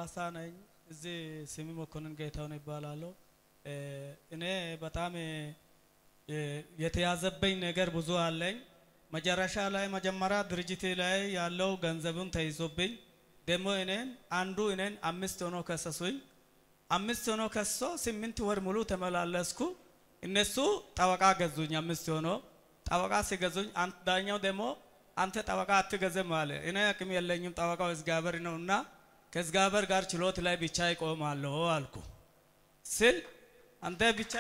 ከሐዋሳ ነኝ። እዚህ ስሜ መኮንን ጌታውን ይባላለሁ። እኔ በጣም የተያዘበኝ ነገር ብዙ አለኝ። መጨረሻ ላይ መጀመሪያ ድርጅቴ ላይ ያለው ገንዘቡን ተይዞብኝ ደግሞ እኔን አንዱ እኔን አምስት ሆኖ ከሰሱኝ። አምስት ሆኖ ከሶ ስምንት ወር ሙሉ ተመላለስኩ። እነሱ ጠበቃ ገዙኝ። አምስት ሆኖ ጠበቃ ሲገዙኝ ዳኛው ደግሞ አንተ ጠበቃ አትገዘም አለ። እኔ አቅም የለኝም ጠበቃው እግዚአብሔር ነውና ከእግዚአብሔር ጋር ችሎት ላይ ብቻ ይቆማለሁ አልኩ ስል አንተ ብቻ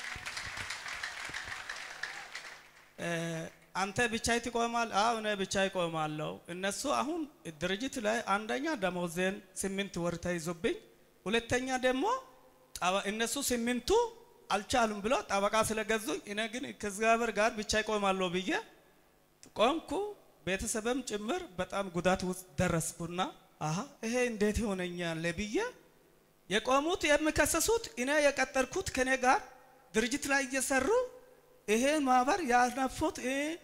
አንተ ብቻ ትቆማል? አዎ እኔ ብቻ ይቆማለሁ። እነሱ አሁን ድርጅት ላይ አንደኛ ደሞዜን ስምንት ወር ተይዞብኝ፣ ሁለተኛ ደግሞ እነሱ ስምንቱ አልቻሉም ብሎ ጠበቃ ስለገዙኝ እኔ ግን ከእግዚአብሔር ጋር ብቻ ይቆማለሁ ብዬ ቆምኩ። ቤተሰብም ጭምር በጣም ጉዳት ውስጥ ደረስኩና አሀ ይሄ እንዴት ይሆነኛል ብዬ የቆሙት የሚከሰሱት እኔ የቀጠርኩት ከኔ ጋር ድርጅት ላይ እየሰሩ ይሄ ማህበር ያነፉት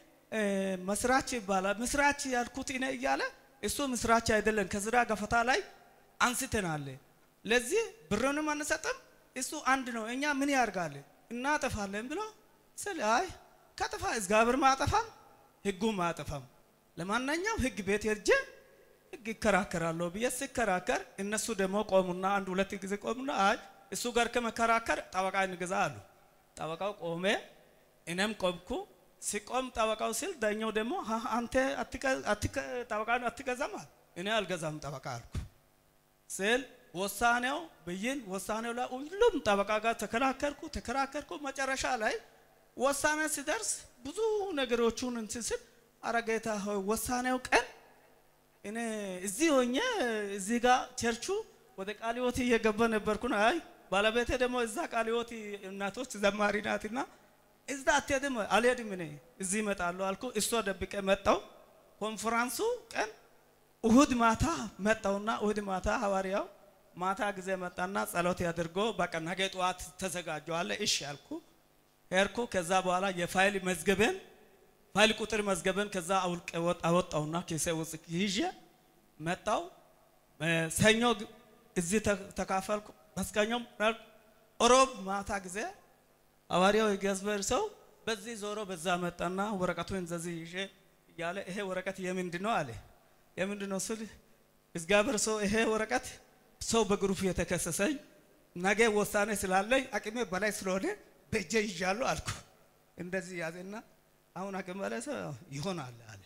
መስራች ይባላል። ምስራች ያልኩት እኔ እያለ እሱ ምስራች አይደለም። ከስራ ገፈታ ላይ አንስተናል። ለዚህ ብሩንም አንሰጥም። እሱ አንድ ነው። እኛ ምን ያርጋል እናጠፋለን ብሎ ስል አይ ከጥፋ እግዚአብሔር ማጠፋም ህጉም ማጠፋም ለማንኛውም ህግ ቤት ሄጄ ህግ ይከራከራለሁ ብዬ ሲከራከር እነሱ ደግሞ ቆሙና አንድ ሁለት ጊዜ ቆሙና አይ እሱ ጋር ከመከራከር ጠበቃ እንግዛ አሉ። ጠበቃው ቆሜ እኔም ቆምኩ። ሲቆም ጠበቃው ሲል ዳኛው ደግሞ አንተ ጠበቃ አትገዛም አለ። እኔ አልገዛም ጠበቃ አልኩ ስል ውሳኔው ብይን ውሳኔው ላይ ሁሉም ጠበቃ ጋር ተከራከርኩ ተከራከርኩ። መጨረሻ ላይ ውሳኔ ሲደርስ ብዙ ነገሮቹን እንትን ስል አረ ጌታ ሆይ ውሳኔው ቀን እኔ እዚህ ሆኜ እዚህ ጋር ቸርቹ ወደ ቃለ ሕይወት እየገባ ነበርኩና አይ ባለቤቴ ደግሞ እዛ ቃለ ሕይወት እናቶች ዘማሪ ናትና እዛ አትሄድም አልሄድም እኔ እዚህ እመጣለሁ አልኩ። እሷ ደብቄ መጣው። ኮንፈራንሱ ቀን እሁድ ማታ መጣውና እሁድ ማታ ሐዋርያው ማታ ጊዜ መጣና ጸሎት ያድርጎ በቃ ነገ ጠዋት ተዘጋጀዋለ። እሺ አልኩ። ሄድኩ። ከዛ በኋላ የፋይል መዝገበን ፋይል ቁጥር መዝገበን ከዛ አውልቄ አወጣውና ኪሴ ውስጥ ይዤ መጣው። ሰኞ እዚህ ተካፈልኩ። መስቀኛው ሮብ ማታ ጊዜ ሐዋርያው የእግዚአብሔር ሰው በዚህ ዞሮ በዛ መጣና ወረቀቱን እንደዚህ ይዤ እያለ ይሄ ወረቀት የምንድን ነው አለ። የምንድን ነው ስል እግዚአብሔር ሰው ይሄ ወረቀት ሰው በግሩፕ የተከሰሰኝ ነገ ውሳኔ ስላለኝ አቅሜ በላይ ስለሆነ በእጄ ይዣለሁ አልኩ። እንደዚህ ያዘና አሁን አቅም በላይ ሰው ይሆናል አለ።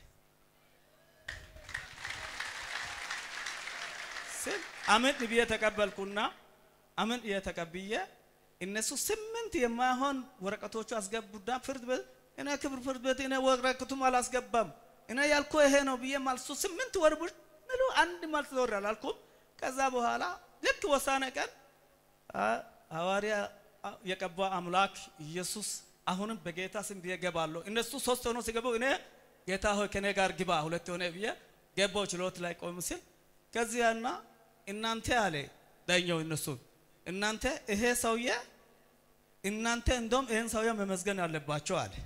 ስል አምን ብዬ ተቀበልኩና አምን ብዬ ተቀብዬ እነሱ ስምንት የማይሆን ወረቀቶቹ አስገቡና ፍርድ ቤት እኔ ክብር ፍርድ ቤት እኔ ወረቀቱም አላስገባም እኔ ያልኩ ይሄ ነው ብዬ ማልሱ ስምንት ወር ሙሉ አንድ ማልስ ዞር አላልኩም። ከዛ በኋላ ልክ ወሳኔ ቀን ሐዋርያ የቀባ አምላክ ኢየሱስ አሁንም በጌታ ስም ብዬ ገባለሁ። እነሱ ሶስት ሆኖ ሲገቡ እኔ ጌታ ሆይ ከኔ ጋር ግባ ሁለት ሆነ ብዬ ገባው። ችሎት ላይ ቆም ሲል ከዚያና እናንተ አለ ዳኛው እነሱ እናንተ ይሄ ሰውዬ እናንተ እንደውም ይሄን ሰውዬ መመዝገን አለባቸው አለ።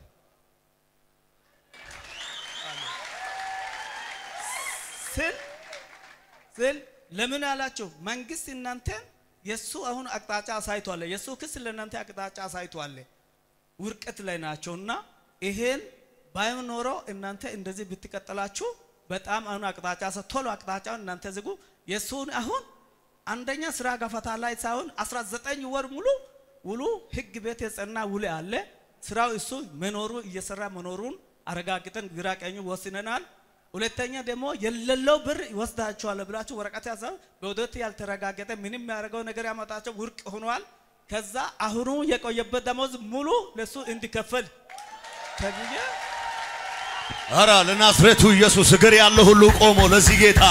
ስል ስል ለምን አላቸው? መንግስት እናንተን የሱ አሁን አቅጣጫ አሳይቷል። የሱ ክስ ለእናንተ አቅጣጫ አሳይቷል። ውርቀት ላይ ናቸውና ይሄን ባይሆን ኖሮ እናንተ እንደዚህ ብትቀጥላችሁ በጣም አሁን አቅጣጫ ቶሎ አቅጣጫውን እናንተ ዝጉ። የሱን አሁን አንደኛ ስራ ገፈታ ላይ ሳይሆን 19 ወር ሙሉ ውሉ ህግ ቤት የጸና ውል አለ። ስራው እሱ መኖሩ እየሰራ መኖሩን አረጋግጠን ግራ ቀኙ ወስነናል። ሁለተኛ ደግሞ የሌለው ብር ይወስዳቸዋል ብላችሁ ወረቀት ያዘ በውደት ያልተረጋገጠ ምንም ያደርገው ነገር ያመጣቸው ውርቅ ሆኗል። ከዛ አሁኑ የቆየበት ደሞዝ ሙሉ ለሱ እንዲከፈል ተብዬ አራ ለናዝሬቱ ኢየሱስ እግር ያለው ሁሉ ቆሞ ለዚህ ጌታ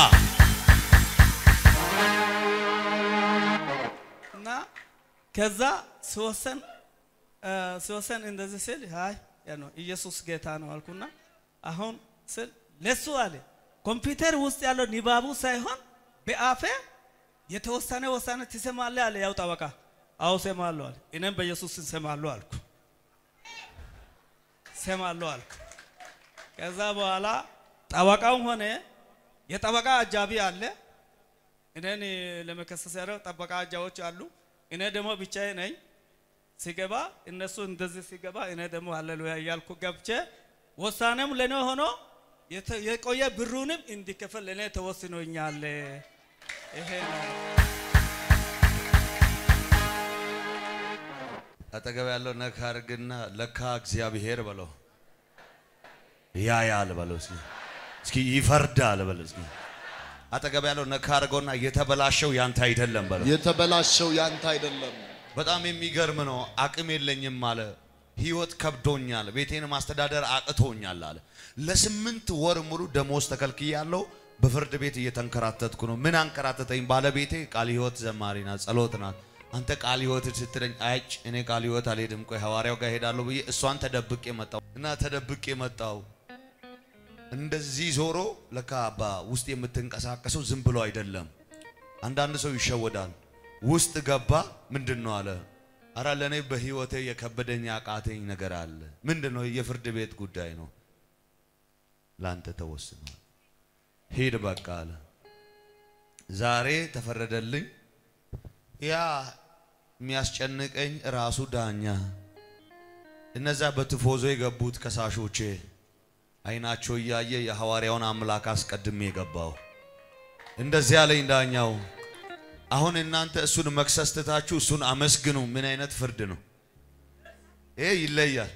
እና ከዛ ሲወሰን ሲወሰን እንደዚህ ስል አይ ያ ነው ኢየሱስ ጌታ ነው አልኩና አሁን ስል ለሱ አለ ኮምፒውተር ውስጥ ያለው ንባቡ ሳይሆን በአፌ የተወሰነ ወሳኔ ትሰማለህ አለ። ያው ጠበቃ አዎ ሰማለሁ አለ። እኔም በኢየሱስ ሰማለሁ አልኩ ሰማለሁ አልኩ። ከዛ በኋላ ጠበቃውም ሆነ የጠበቃ አጃቢ አለ። እኔን ለመከሰስ ያለው ጠበቃ አጃዎች አሉ። እኔ ደግሞ ብቻዬ ነኝ። ሲገባ እነሱ እንደዚህ ሲገባ እኔ ደግሞ ሃሌሉያ እያልኩ ገብቼ ውሳኔም ለእኔ ሆኖ የተ- የቆየ ብሩንም እንዲከፈል ለእኔ ተወስኖኛል። ይሄ ነው። አጠገብ ያለው ነካ አድርግና ለካ እግዚአብሔር በለው ያያል በለው እስኪ እስኪ ይፈርዳል በለው እስኪ አጠገብ ያለው ነካ አድርገውና የተበላሸው ያንተ አይደለም በለው የተበላሸው ያንተ አይደለም። በጣም የሚገርም ነው አቅም የለኝም አለ ህይወት ከብዶኛል ቤቴን ማስተዳደር አቅቶኛል አለ ለስምንት ወር ሙሉ ደሞዝ ተከልክያለሁ በፍርድ ቤት እየተንከራተትኩ ነው ምን አንከራተተኝ ባለቤቴ ቃል ህይወት ዘማሪ ናት ጸሎት ናት አንተ ቃል ህይወት ስትለኝ አይጭ እኔ ቃል ህይወት አልሄድም ቆይ ሐዋርያው ጋር ሄዳለሁ ብዬ እሷን ተደብቄ መጣው እና ተደብቄ መጣው እንደዚህ ዞሮ ለካ አባ ውስጥ የምትንቀሳቀሰው ዝም ብሎ አይደለም አንዳንድ ሰው ይሸወዳል ውስጥ ገባ ምንድን ነው አለ አረ ለእኔ በህይወቴ የከበደኝ ያቃተኝ ነገር አለ ምንድን ነው የፍርድ ቤት ጉዳይ ነው ለአንተ ተወስኗል ሂድ በቃ አለ ዛሬ ተፈረደልኝ ያ የሚያስጨንቀኝ ራሱ ዳኛ እነዛ በትፎዞ የገቡት ከሳሾቼ አይናቸው እያየ የሐዋርያውን አምላክ አስቀድሜ የገባው እንደዚህ ያለኝ ዳኛው አሁን እናንተ እሱን መክሰስ ትታችሁ እሱን አመስግኑ ምን አይነት ፍርድ ነው ይሄ ይለያል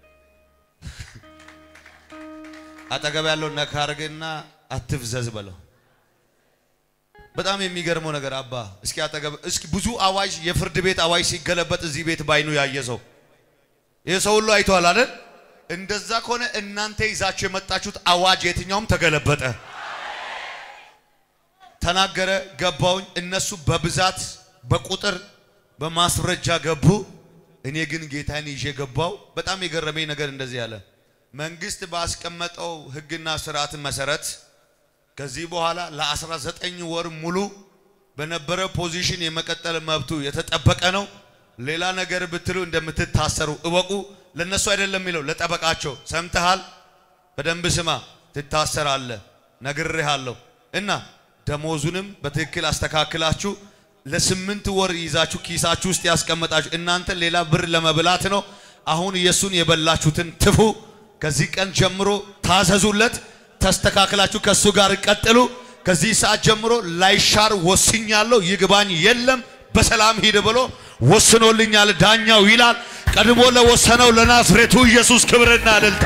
አጠገብ ያለው ነካ አድርግና አትፍዘዝ በለው በጣም የሚገርመው ነገር አባ እስኪ አጠገብ እስኪ ብዙ አዋጅ የፍርድ ቤት አዋጅ ሲገለበጥ እዚህ ቤት ባይኑ ያየ ሰው ይህ ሰው ሁሉ አይተዋል አይደል እንደዛ ከሆነ እናንተ ይዛችሁ የመጣችሁት አዋጅ የትኛውም ተገለበጠ ተናገረ ገባውኝ እነሱ በብዛት በቁጥር በማስረጃ ገቡ እኔ ግን ጌታን ይዤ ገባው በጣም የገረመኝ ነገር እንደዚህ ያለ መንግስት ባስቀመጠው ህግና ስርዓት መሰረት ከዚህ በኋላ ለ19 ወር ሙሉ በነበረ ፖዚሽን የመቀጠል መብቱ የተጠበቀ ነው። ሌላ ነገር ብትሉ እንደምትታሰሩ እወቁ። ለነሱ አይደለም የሚለው ለጠበቃቸው። ሰምተሃል? በደንብ ስማ፣ ትታሰራለህ፣ ነግሬሃለሁ። እና ደሞዙንም በትክክል አስተካክላችሁ ለስምንት ወር ይዛችሁ ኪሳችሁ ውስጥ ያስቀመጣችሁ እናንተ ሌላ ብር ለመብላት ነው። አሁን የእሱን የበላችሁትን ትፉ። ከዚህ ቀን ጀምሮ ታዘዙለት። ተስተካክላችሁ ከእሱ ጋር ቀጥሉ። ከዚህ ሰዓት ጀምሮ ላይሻር ወስኛለሁ፣ ይግባኝ የለም፣ በሰላም ሂድ ብሎ ወስኖልኛል ዳኛው ይላል። ቀድሞ ለወሰነው ለናዝሬቱ ኢየሱስ ክብርና እልልታ።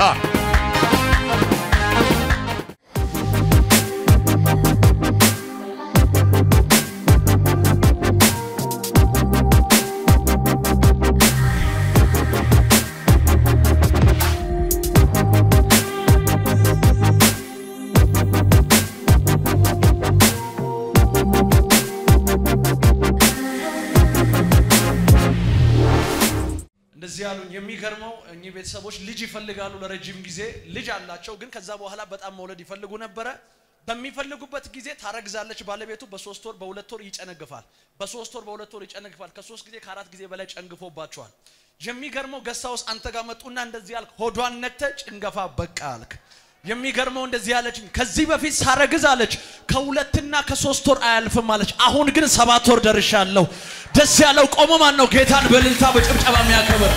እንደዚህ ያሉኝ። የሚገርመው እኚህ ቤተሰቦች ልጅ ይፈልጋሉ ለረጅም ጊዜ ልጅ አላቸው፣ ግን ከዛ በኋላ በጣም መውለድ ይፈልጉ ነበረ። በሚፈልጉበት ጊዜ ታረግዛለች ባለቤቱ። በሶስት ወር በሁለት ወር ይጨነግፋል። በሶስት ወር በሁለት ወር ይጨነግፋል። ከሶስት ጊዜ ከአራት ጊዜ በላይ ጨንግፎባቸዋል። የሚገርመው ገሳውስ አንተ ጋር መጡና እንደዚህ ያልክ ሆዷን ነክተ ጭንገፋ በቃ አልክ። የሚገርመው እንደዚህ ያለችኝ ከዚህ በፊት ሳረግዝ አለች ከሁለትና ከሶስት ወር አያልፍም አለች። አሁን ግን ሰባት ወር ደርሻለሁ። ደስ ያለው ቆሞ ማን ነው ጌታን በእልልታ በጭብጨባ የሚያከብር?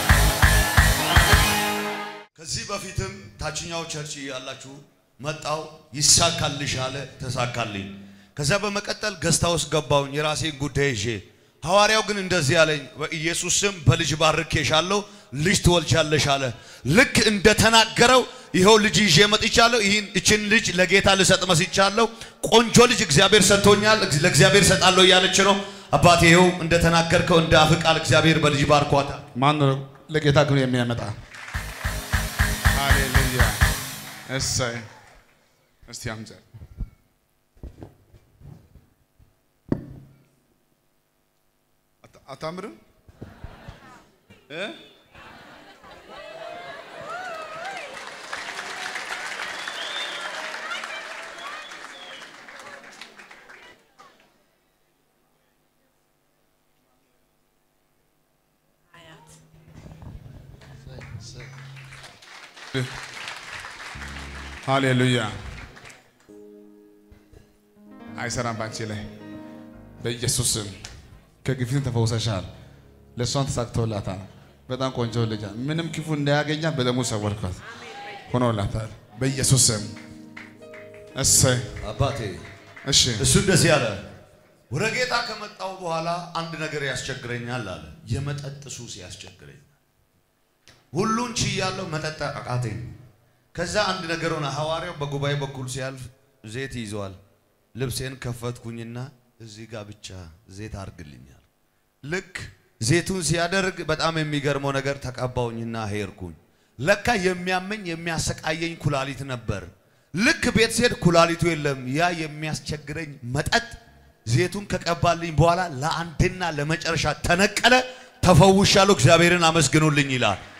ከዚህ በፊትም ታችኛው ቸርች ያላችሁ መጣው ይሳካልሽ አለ ተሳካልኝ። ከዛ በመቀጠል ገስታ ውስጥ ገባውኝ የራሴን ጉዳይ ይዤ። ሐዋርያው ግን እንደዚህ አለኝ፣ በኢየሱስ ስም በልጅ ባርኬሻለሁ፣ ልጅ ትወልጃለሽ አለ። ልክ እንደተናገረው ይኸው ልጅ ይዤ መጥቻለሁ። ይህን እችን ልጅ ለጌታ ልሰጥ መስቻለሁ። ቆንጆ ልጅ እግዚአብሔር ሰጥቶኛል፣ ለእግዚአብሔር ሰጣለሁ እያለች ነው። አባቴ ይኸው እንደተናገርከው እንደ አፍ ቃል እግዚአብሔር በልጅ ባርኳታል። ማን ነው ለጌታ ክብር የሚያመጣ? ሃሌሉያ! እሰይ! እስቲ አምዘ አታምርም እ ሃሌሉያ! አይሰራም ባንቺ ላይ በኢየሱስ ስም ከግፊት ተፈውሰሻል። ለእሷን ተሳክቶላታል። በጣም ቆንጆ ልጅ ምንም ክፉ እንዳያገኛ በደሙ ሰወርኳት። ሆኖላታል በኢየሱስ ስም። እሰይ አባቴ እሺ እሱ እንደዚህ አለ። ወደ ጌታ ከመጣው በኋላ አንድ ነገር ያስቸግረኛል አለ። የመጠጥ ሱስ ያስቸግረኛል። ሁሉን ችያለሁ፣ መጠጥ አቃተኝ። ከዛ አንድ ነገር ሆነ። ሐዋርያው በጉባኤ በኩል ሲያልፍ ዘይት ይዘዋል። ልብሴን ከፈትኩኝና እዚህ ጋር ብቻ ዘይት አርግልኛል። ልክ ዘይቱን ሲያደርግ በጣም የሚገርመው ነገር ተቀባውኝና ሄድኩኝ። ለካ የሚያመኝ የሚያሰቃየኝ ኩላሊት ነበር። ልክ ቤት ስሄድ ኩላሊቱ የለም። ያ የሚያስቸግረኝ መጠጥ ዘይቱን ከቀባልኝ በኋላ ለአንድና ለመጨረሻ ተነቀለ። ተፈውሻለሁ። እግዚአብሔርን አመስግኑልኝ ይላል።